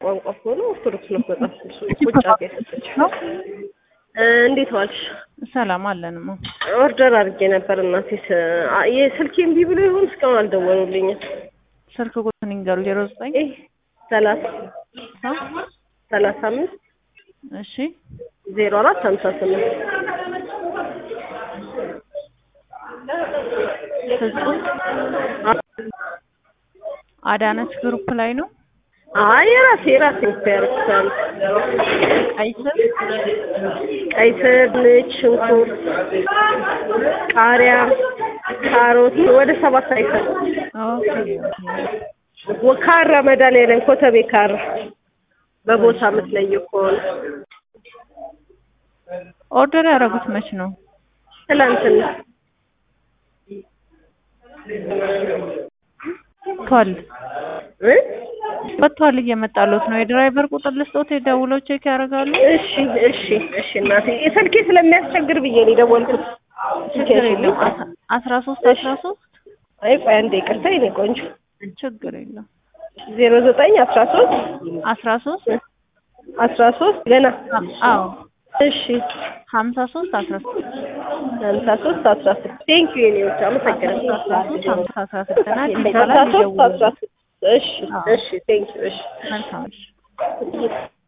ቋንቋ ከሆነ ኦርቶዶክስ ነው መጽሐፍ ቁጭ አድርጋ የሰጠችው። እንዴት ዋልሽ? ሰላም አለንማ። ኦርደር አድርጌ ነበር እናቴ። የስልኬ እምቢ ብሎ ይሆን እስካሁን አልደወሉልኝም። ስልክ ቁጥር ንገሩ። ዜሮ ዘጠኝ ይህ ሰላሳ ሰላሳ አምስት እሺ ዜሮ አራት ሀምሳ ስምንት ፍጹም አዳነች ግሩፕ ላይ ነው። አይ የራሴ የራሴ እኮ ያደርጉታል። ቀይ ስር ቀይ ስር፣ ድንች፣ ሽንኩርት፣ ቃሪያ፣ ካሮት ወደ ሰባት አይተን ኦኬ ካራ መድኃኒዓለም ኮተቤ ካራ በቦታ የምትለየው ከሆነ ኦርደር ያደረጉት መች ነው? ትላንትና ቷል እ ወጥቷል እየመጣሉት ነው። የድራይቨር ቁጥር ልስጦት የደውለው ቼክ ያደርጋሉ። እሺ እሺ እሺ እናቴ ስልኬ ስለሚያስቸግር ብዬ ነው የደወልኩት። ችግር የለም። አስራ ሶስት አስራ ሶስት አይ ቆይ አንዴ ይቅርታ የኔ ቆንጆ ችግር የለም። ዜሮ ዘጠኝ አስራ ሶስት አስራ ሶስት አስራ ሶስት ገና አዎ እሺ ሀምሳ ሶስት አስራ ሶስት ሀምሳ ሶስት አስራ ስድስት ቴንክ ዩ የኔ ውድ አመሰግናለሁ። አስራ ሶስት ሀምሳ አስራ ስድስት ናት ሀምሳ ይባላል። ሶስት አስራ ይደውሉ። ስድስት እሺ እሺ ቴንክ ዩ እሺ መልካም እሺ